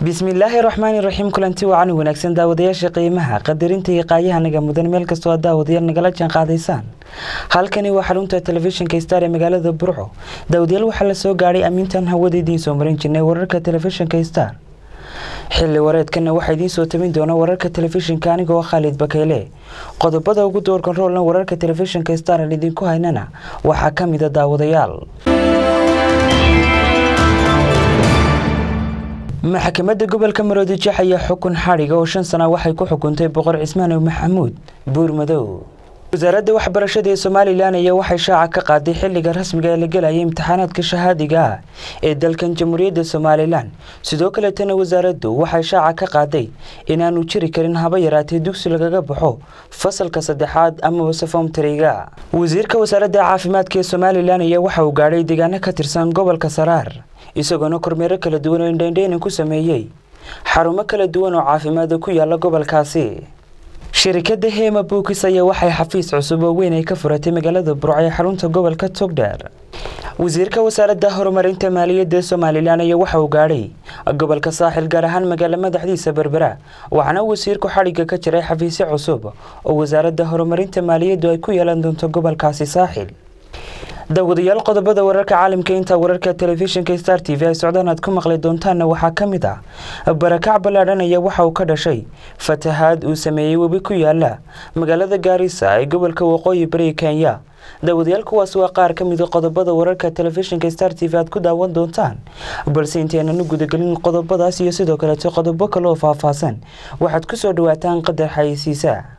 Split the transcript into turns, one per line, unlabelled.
bismillaahi raxmaani raxiim kulanti wacan wanaagsan daawadayaasha qiimaha qadarinta iyo qaayahanaga mudan meel kastoo aad daawadayaal nagala jaan qaadaysaan halkani waa xarunta telefishinka star ee magaalada burco daawadayaal waxaa la soo gaadhay amiintan hawada idiin soo marin jirnay wararka telefishinka star xilli wareedkana waxaa idiin soo tabin doona wararka telefishinka anigoo khaalid bakeyle qodobada ugu doorkan roolna wararka telefishinka star aan idinku haynana waxaa ka mida daawadayaal maxkamadda gobolka maroodijex ayaa xukun xadhiga oo shan sana waxay ku xukuntay boqor cismaan maxamuud buurmadow wasaaradda waxbarashada ee somalilan ayaa waxay shaaca ka qaaday xilliga rasmiga ee la gelaya imtixaanaadka shahaadiga ah ee dalkan jamhuuriyadda somalilan sidoo kaletana wasaaraddu waxay shaaca ka qaaday inaanu jiri karin haba yaraatee dugsi lagaga baxo fasalka saddexaad amaba sefomtariga wasiirka wasaaradda caafimaadka ee somalilan ayaa waxa uu gaadhay deegaano ka tirsan gobolka saraar isagoona kormeero kala duwan oo indhaindhaynin ku sameeyey xarumo kala duwan oo caafimaada ku yaala gobolkaasi shirikadda hema buukis ayaa waxay xafiis cusub oo weyn ay ka furatay magaalada burco ee xarunta gobolka togdheer wasiirka wasaaradda horumarinta maaliyadda somalilan ayaa waxa uu gaadhay gobolka saaxil gaar ahaan magaalo madaxdiisa berbera waxaana wasiirku xadhigga ka jiray xafiisyo cusub oo wasaaradda horumarinta maaliyaddu ay ku yeelan doonto gobolkaasi saaxil daawadayaal qodobada wararka caalamka intaa wararka telefishinka star t v ay socdaan aad ku maqli doontaanna waxaa ka mid ah barakac ballaadhan ayaa waxa uu ka dhashay fatahaad uu sameeyey webi ku yaala magaalada gaarisa ee gobolka waqooyi bari kenya daawadayaal kuwaas waa qaar ka mida qodobada wararka telefishinka star t v aad ku daawan doontaan balse intaynan u gudagelin qodobadaas iyo sidoo kaleeto qodobo kale oo faahfaahsan waxaad ku soo dhawaataan qadar xayeysiisa